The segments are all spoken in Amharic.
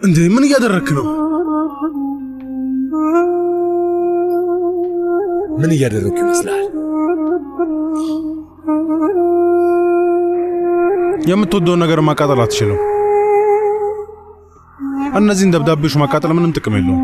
እንዴ ምን እያደረክ ነው? ምን እያደረግኩ ይመስላል? የምትወደውን ነገር ማቃጠል አትችልም። እነዚህን ደብዳቤዎች ማቃጠል ምንም ጥቅም የለውም።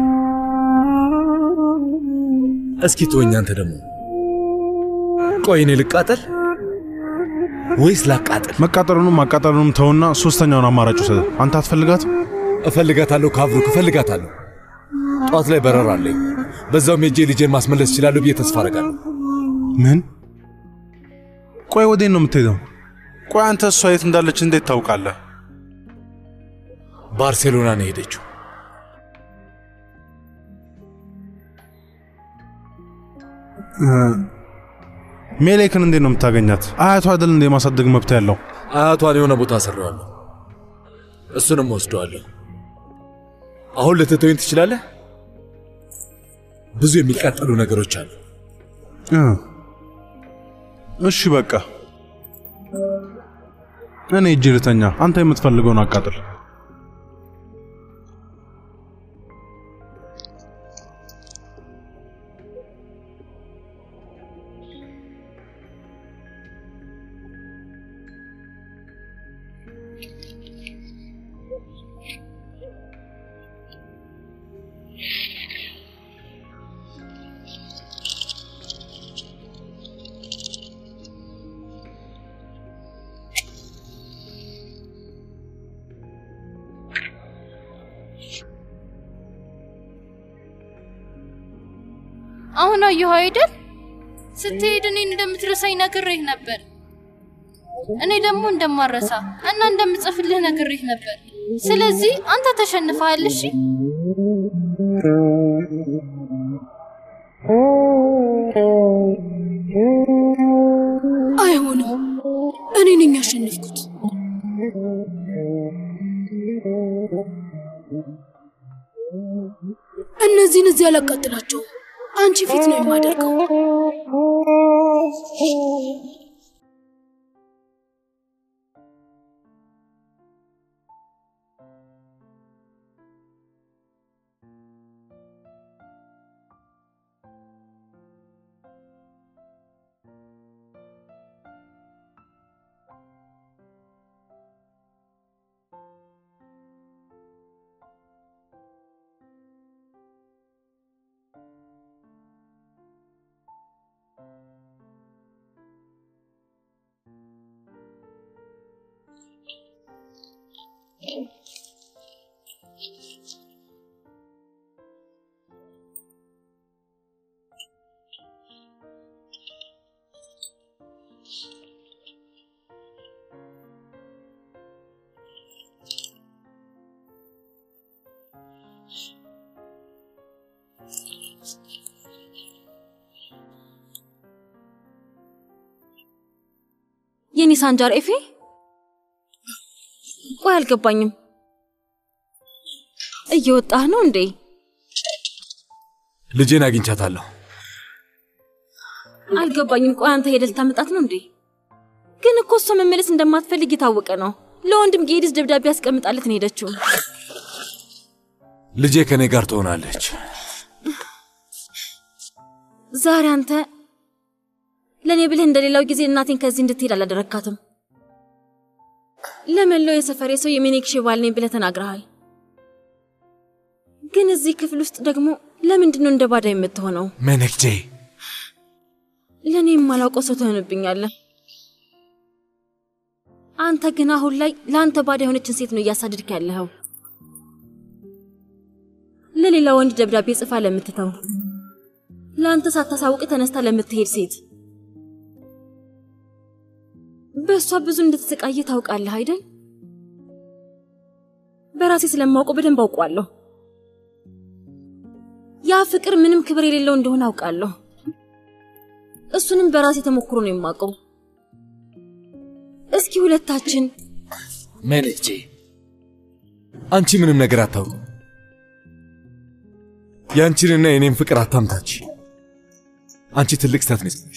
እስኪ ተወኝ። አንተ ደግሞ ቆይ፣ እኔ ልቃጠል ወይስ ላቃጠል? መቃጠሉንም ማቃጠሉንም ተውና ሶስተኛውን አማራጭ ውሰድ። አንተ አትፈልጋትም? እፈልጋታለሁ ካብሩክ፣ እፈልጋታለሁ። ጠዋት ላይ በረራ አለኝ። በዛውም ሄጄ ልጄን ማስመለስ እችላለሁ ብዬ ተስፋ አደርጋለሁ። ምን? ቆይ ወዴት ነው የምትሄደው? ቆይ አንተ እሷ የት እንዳለች እንዴት ታውቃለህ? ባርሴሎና ነው የሄደችው። ሜሌክን እንዴት ነው የምታገኛት? አያቷ አይደል እንደ የማሳደግ መብት ያለው? አያቷን የሆነ ቦታ አሰራዋለሁ፣ እሱንም ወስደዋለሁ። አሁን ልትተወኝ ትችላለህ? ብዙ የሚቃጠሉ ነገሮች አሉ። እ እሺ በቃ እኔ እጅ ልተኛ፣ አንተ የምትፈልገውን አቃጥል። አሁን አየሁ አይደል? ስትሄድ እኔን እንደምትረሳኝ ነግሬህ ነበር። እኔ ደግሞ እንደማረሳ እና እንደምጽፍልህ ነግሬህ ነበር። ስለዚህ አንተ ተሸንፈሃል። እሺ አይሆንም፣ እኔ ነኝ ያሸነፍኩት። እነዚህን እዚህ አላቃጥላቸውም። አንቺ ፊት ነው የማደርገው። የኔ ሳንጃር ኤፌ፣ ቆይ አልገባኝም። እየወጣህ ነው እንዴ? ልጄን አግኝቻታለሁ። አልገባኝም። ቆይ አንተ ሄደህ ልታመጣት ነው እንዴ? ግን እኮ እሷ መመለስ እንደማትፈልግ የታወቀ ነው። ለወንድም ጌዲስ ደብዳቤ ያስቀምጣለት ነው ሄደችው። ልጄ ከእኔ ጋር ትሆናለች። ዛሬ አንተ ለእኔ ብልህ እንደሌላው ጊዜ እናቴን ከዚህ እንድትሄድ አላደረግካትም። ለመላው የሰፈሬ ሰው የሜኔክሼ ባል ነኝ ብለህ ተናግረሃል። ግን እዚህ ክፍል ውስጥ ደግሞ ለምንድን ነው እንደ ባዳ የምትሆነው? ሜኔክጄ ለእኔ የማላውቀው ሰው ትሆንብኛለህ። አንተ ግን አሁን ላይ ለአንተ ባዳ የሆነችን ሴት ነው እያሳድድክ ያለኸው። ለሌላ ወንድ ደብዳቤ ጽፋ ለምትተው፣ ለአንተ ሳታሳውቅ ተነስታ ለምትሄድ ሴት በእሷ ብዙ እንድትሰቃይ ታውቃለህ አይደል? በራሴ ስለማውቀው በደንብ አውቋለሁ። ያ ፍቅር ምንም ክብር የሌለው እንደሆነ አውቃለሁ። እሱንም በራሴ ተሞክሮ ነው የማውቀው። እስኪ ሁለታችን ሜኔክጄ፣ አንቺ ምንም ነገር አታውቅም። የአንቺንና የኔን ፍቅር አታምታች። አንቺ ትልቅ ስህተት ነው የሰራሽ።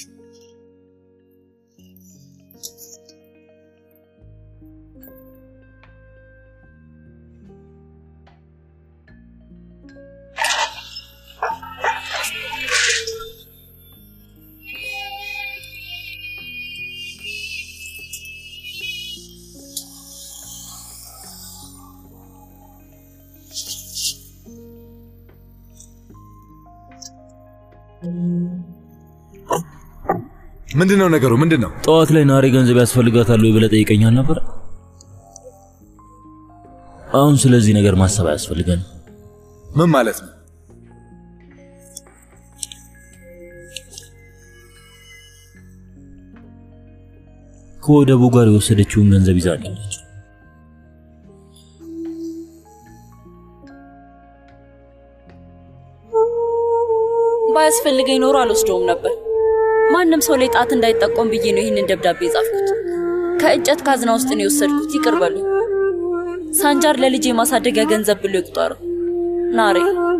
ምንድን ነው ነገሩ? ምንድን ነው? ጠዋት ላይ ናሬ ገንዘብ ያስፈልጋታል ወይ ብለህ ጠይቀኛል ነበር። አሁን ስለዚህ ነገር ማሰብ አያስፈልገንም። ምን ማለት ነው? ከወደቡ ጋር የወሰደችውን ገንዘብ ይዛ ነው ያለችው። ባያስፈልገኝ ኖሮ አልወስደውም ነበር። ማንም ሰው ላይ ጣት እንዳይጠቆም ብዬ ነው ይህንን ደብዳቤ የጻፍኩት። ከእንጨት ካዝና ውስጥ ነው የወሰድኩት። ይቅር በሉኝ። ሳንጃር ለልጄ የማሳደጊያ ገንዘብ ብሎ ይቁጠረው። ናሬ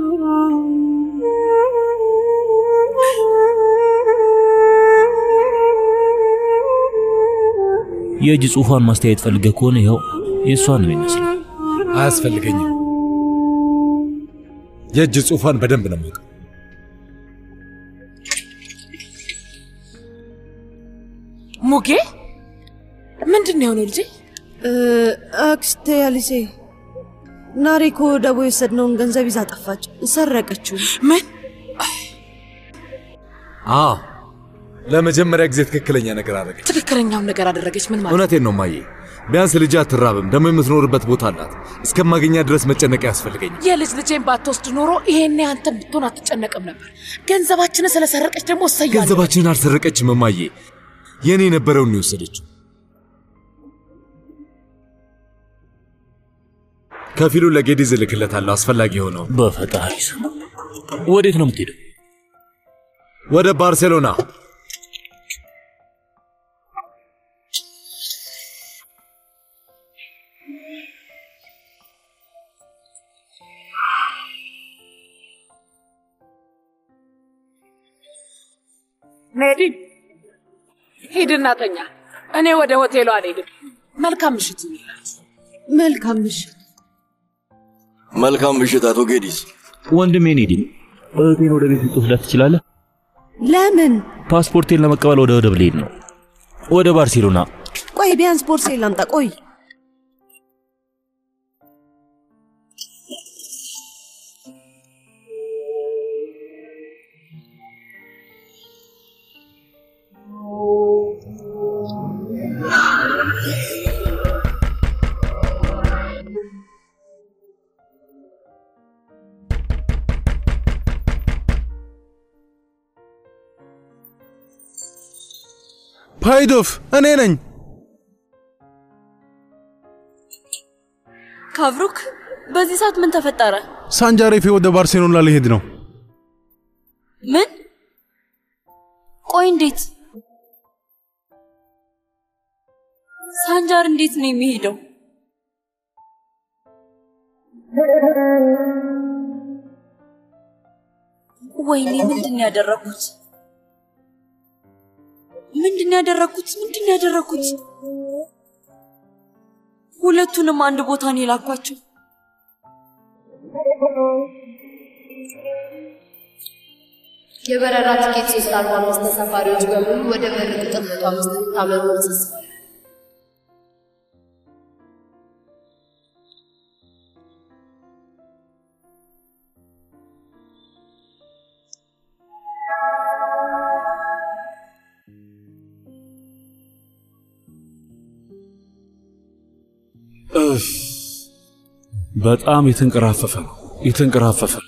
የእጅ ጽሑፏን ማስተያየት ፈልገህ ከሆነ ይኸው የእሷን ነው የሚመስለው። አያስፈልገኝም። የእጅ ጽሑፏን በደንብ ነው የማውቀው። ሙጌ ምንድን ነው የሆነው ልጄ? አክስቴ አሊሴ ናሬ እኮ ደቦ የወሰድነውን ገንዘብ ይዛ ጠፋች። ሰረቀችው። ምን? አዎ ለመጀመሪያ ጊዜ ትክክለኛ ነገር አደረገች። ትክክለኛውን ነገር አደረገች። ምን ማለት? እውነቴን ነው ማዬ። ቢያንስ ልጅ አትራብም፣ ደግሞ የምትኖርበት ቦታ አላት። እስከማገኛ ድረስ መጨነቅ ያስፈልገኝ። የልጅ ልጄን ባትወስድ ኖሮ ይሄኔ አንተን ብትሆን አትጨነቅም ነበር። ገንዘባችንን ስለሰረቀች ደግሞ እሰያለሁ። ገንዘባችንን አልሰረቀችም እማዬ፣ የእኔ የነበረውን ነው የወሰደችው። ከፊሉ ለጌዲዝ እልክለታለሁ አስፈላጊ የሆነው። በፈጣሪ ስም ወዴት ነው የምትሄደው? ወደ ባርሴሎና ሜዲን ሂድና ተኛ። እኔ ወደ ሆቴሉ አልሄድም። መልካም ምሽት ይሁንላችሁ። መልካም ምሽት። መልካም ምሽት አቶ ጌዲስ። ወንድሜ ኔዲ እህቴን ወደ ቤት ልትወስዳት ትችላለህ? ለምን? ፓስፖርቴን ለመቀበል ወደ ወደብ ልሄድ ነው። ወደ ባርሴሎና። ቆይ ቢያንስ ቦርሴ ላምጣ። ቆይ ፓይዶፍ እኔ ነኝ። ካብሩክ፣ በዚህ ሰዓት ምን ተፈጠረ? ሳንጃሬፌ ወደ ባርሴሎና ሊሄድ ነው። ምን? ቆይ እንዴት? ሳንጃር እንዴት ነው የሚሄደው? ወይኔ ምንድን ነው ያደረኩት? ምንድን ነው ያደረኩት? ምንድን ነው ያደረኩት? ሁለቱንም አንድ ቦታ ነው የላኳቸው። የበረራ ቲኬት ሶስት አርባ አምስት ተሳፋሪዎች በሙሉ ወደ በር ቁጥር መቶ አምስት እንድታመሩ ተሳስቧል። እፍ በጣም የተንቀራፈፈ ነው የተንቀራፈፈ ነው።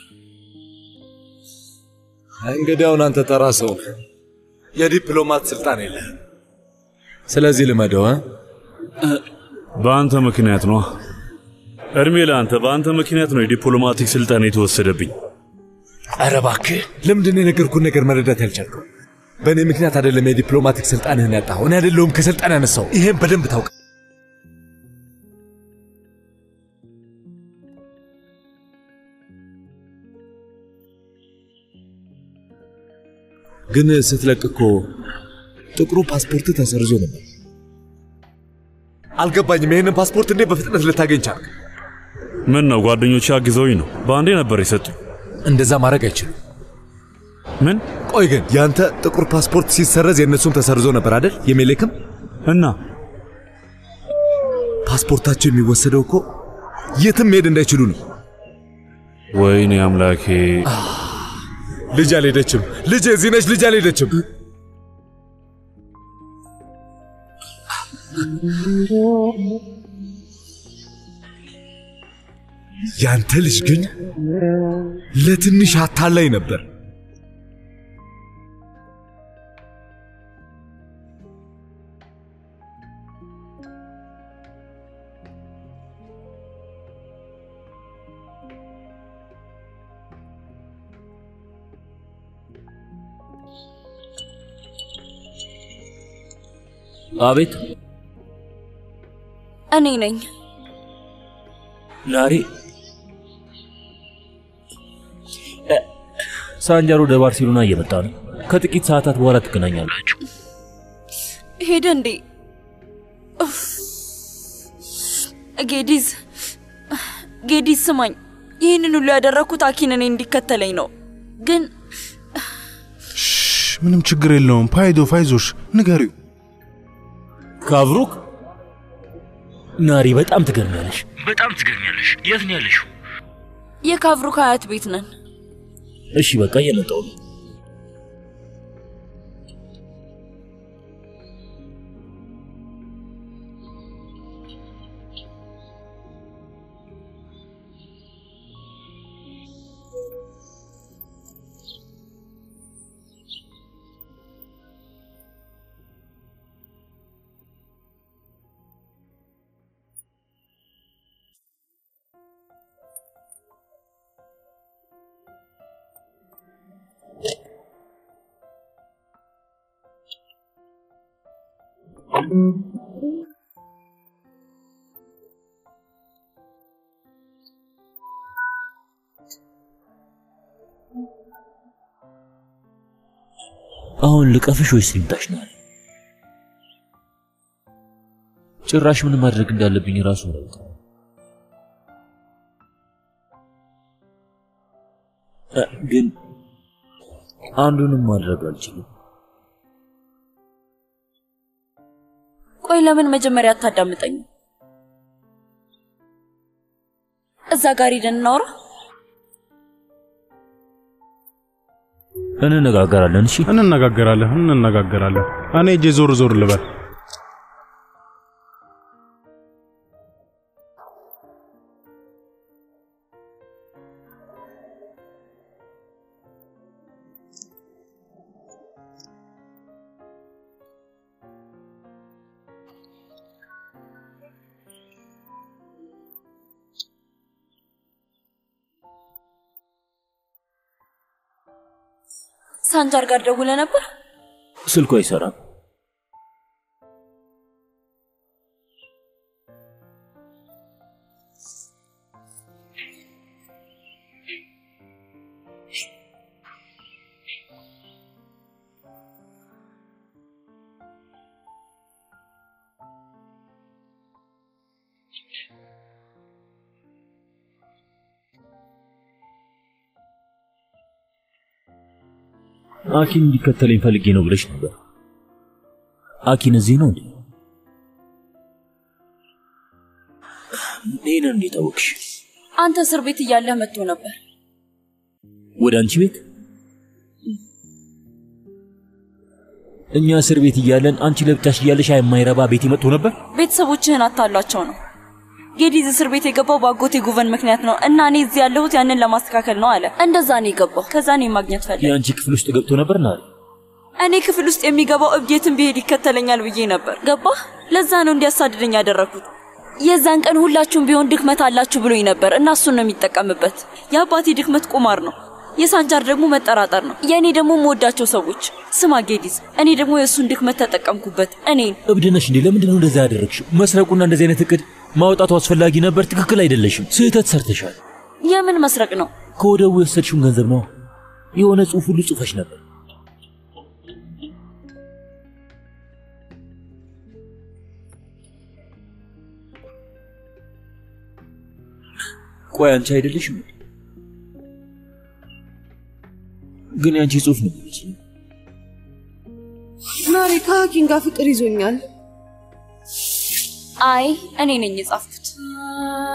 እንግዲያውን አንተ ተራ ሰው ነህ። የዲፕሎማት ስልጣን የለህም። ስለዚህ ልመደው እ? በአንተ ምክንያት ነው። እድሜ ለአንተ። በአንተ ምክንያት ነው የዲፕሎማቲክ ስልጣን የተወሰደብኝ። ኧረ እባክህ ለምንድን ነው የነገርኩህን ነገር መረዳት ያልቻልከው? በእኔ ምክንያት አይደለም የዲፕሎማቲክ ስልጣንህን ያጣኸው። እኔ አይደለሁም ከስልጣን ያነሳው። ይሄን በደንብ ታውቅ። ግን ስትለቅ እኮ ጥቁሩ ፓስፖርት ተሰርዞ ነበር። አልገባኝም። ይህንን ፓስፖርት እንዴት በፍጥነት ልታገኝ ቻልክ? ምን ነው ጓደኞቼ አግዘውኝ ነው። በአንዴ ነበር የሰጡኝ። እንደዛ ማድረግ አይችሉም። ምን? ቆይ ግን ያንተ ጥቁር ፓስፖርት ሲሰረዝ የእነሱም ተሰርዞ ነበር አይደል? የሜሌክም እና ፓስፖርታቸው የሚወሰደው እኮ የትም መሄድ እንዳይችሉ ነው። ወይኔ አምላኬ። ልጅ አልሄደችም። ልጅ እዚህ ነች። ልጅ አልሄደችም። ያንተ ልጅ ግን ለትንሽ አታላይ ነበር። አቤት እኔ ነኝ። ናሬ እ፣ ሳንጃር ወደ ባርሴሎና እየመጣ ነው። ከጥቂት ሰዓታት በኋላ ትገናኛላችሁ። ሄደ እንዴ? ኡፍ። ጌዲዝ ጌዲዝ ስማኝ፣ ይህንን ሁሉ ያደረግኩት አኪን እኔ እንዲከተለኝ ነው። ግን ምንም ችግር የለውም። ፓይዶ ፋይዞሽ ንገሪው። ካብሩክ ናሪ፣ በጣም ትገርሚያለሽ፣ በጣም ትገርሚያለሽ። የት ነው ያለሽው? የካቭሩክ አያት ቤት ነን። እሺ በቃ እየመጣሁ ነው። አሁን ልቀፍሽ ወይስ ልምጣሽ ነው? ጭራሽ ምን ማድረግ እንዳለብኝ ራሱ አላውቅም። እ፣ ግን አንዱንም ማድረግ አልችልም። ቆይ ለምን መጀመሪያ አታዳምጠኝ? እዛ ጋር ሄደን እናውራ። እንነጋገራለን። እሺ እንነጋገራለን እንነጋገራለን። እኔ እጄ ዞር ዞር ልበል። ሳንጃር ጋር ደውለ ነበር? ስልኩ አይሰራም። አኪን እንዲከተለኝ ፈልጌ ነው ብለሽ ነበር። አኪን እዚህ ነው እንዴ? ይህንን እንዴት አወቅሽ? አንተ እስር ቤት እያለህ መጥቶ ነበር። ወደ አንቺ ቤት? እኛ እስር ቤት እያለን አንቺ ለብቻሽ እያለሽ የማይረባ ቤት መጥቶ ነበር። ቤተሰቦችህን አታሏቸው ነው። ጌዲዝ እስር ቤት የገባው በአጎቴ ጉቨን ምክንያት ነው እና እኔ እዚህ ያለሁት ያንን ለማስተካከል ነው አለ። እንደዛ ነው የገባው። ከዛ እኔ ማግኘት ፈለግ። የአንቺ ክፍል ውስጥ ገብቶ ነበር ናሪ? እኔ ክፍል ውስጥ የሚገባው እብዴትን ቢሄድ ይከተለኛል ብዬ ነበር። ገባህ? ለዛ ነው እንዲያሳድደኝ ያደረግኩት። የዛን ቀን ሁላችሁም ቢሆን ድክመት አላችሁ ብሎኝ ነበር እና እሱን ነው የሚጠቀምበት። የአባቴ ድክመት ቁማር ነው፣ የሳንጃር ደግሞ መጠራጠር ነው። የእኔ ደግሞ የምወዳቸው ሰዎች። ስማ ጌዲዝ፣ እኔ ደግሞ የእሱን ድክመት ተጠቀምኩበት። እኔን እብድ ነሽ እንዴ? ለምንድን ነው እንደዛ ያደረግሽው? መስረቁና እንደዚህ አይነት እቅድ ማውጣቱ አስፈላጊ ነበር። ትክክል አይደለሽም። ስህተት ሰርተሻል። የምን መስረቅ ነው? ከወደቡ የወሰድሽውን ገንዘብ ነው። የሆነ ጽሑፍ ሁሉ ጽፈሽ ነበር። ቆይ አንቺ አይደለሽም እንዴ? ግን ያንቺ ጽሑፍ ነው የሚመስለኝ። ናሬ ከሀኪም ጋር ፍቅር ይዞኛል። አይ እኔ ነኝ የጻፍኩት።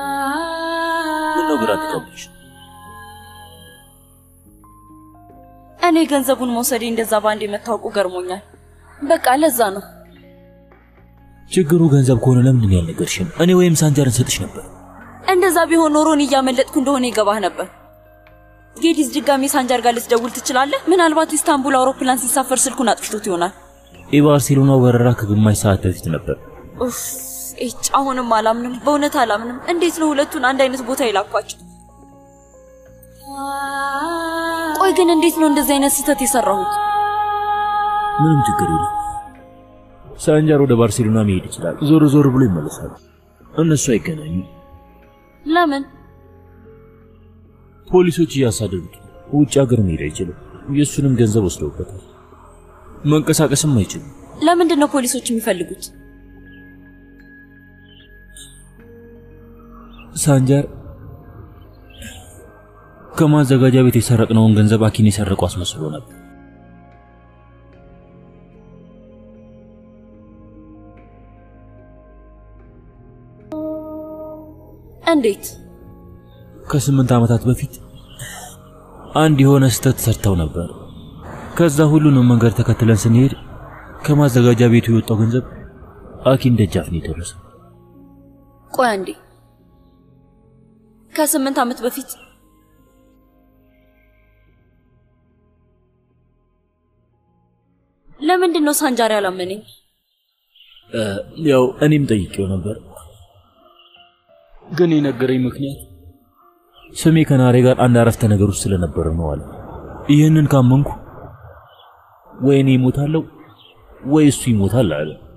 ምነው ግራ ተቀበልሽ? እኔ ገንዘቡን መውሰዴ እንደዛ ባንድ የመታወቁ ገርሞኛል። በቃ ለዛ ነው። ችግሩ ገንዘብ ከሆነ ለምንድን ያልነገርሽን? እኔ ወይም ሳንጃር እንሰጥሽ ነበር። እንደዛ ቢሆን ኖሮ እኔ እያመለጥኩ እንደሆነ ይገባህ ነበር። ጌዲስ ድጋሜ ሳንጃር ጋር ልትደውል ትችላለህ። ምናልባት ኢስታንቡል አውሮፕላን ሲሳፈር ስልኩን አጥፍቶት ይሆናል። የባርሴሎናው በረራ ከግማሽ ሰዓት በፊት ነበር። ኡፍ እጭ አሁንም አላምንም፣ በእውነት አላምንም። እንዴት ነው ሁለቱን አንድ አይነት ቦታ የላኳቸው? ቆይ ግን እንዴት ነው እንደዚህ አይነት ስህተት የሰራሁት? ምንም ችግር የለም። ሳንጃር ወደ ባርሴሎና መሄድ ይችላል። ዞር ዞር ብሎ ይመለሳል። እነሱ አይገናኙ። ለምን? ፖሊሶች እያሳደዱት ውጭ ሀገር መሄድ አይችልም። የእሱንም ገንዘብ ወስደውበታል። መንቀሳቀስም አይችልም። ለምንድን ነው ፖሊሶች የሚፈልጉት? ሳንጃር ከማዘጋጃ ቤት የሰረቅነውን ገንዘብ አኪን የሰረቁ አስመስሎ ነበር። እንዴት? ከስምንት ዓመታት በፊት አንድ የሆነ ስህተት ሰርተው ነበር። ከዛ ሁሉንም መንገድ ተከትለን ስንሄድ ከማዘጋጃ ቤቱ የወጣው ገንዘብ አኪን ደጃፍ ነው የደረሰው። ቆይ አንዴ፣ ከስምንት ዓመት በፊት ለምንድን ነው ሳንጃር ያላመነኝ? ያው እኔም ጠይቄው ነበር፣ ግን የነገረኝ ምክንያት ስሜ ከናሬ ጋር አንድ አረፍተ ነገር ውስጥ ስለነበረ ነው አለ። ይህንን ካመንኩ ወይ እኔ ይሞታለሁ ወይ እሱ ይሞታል አለ።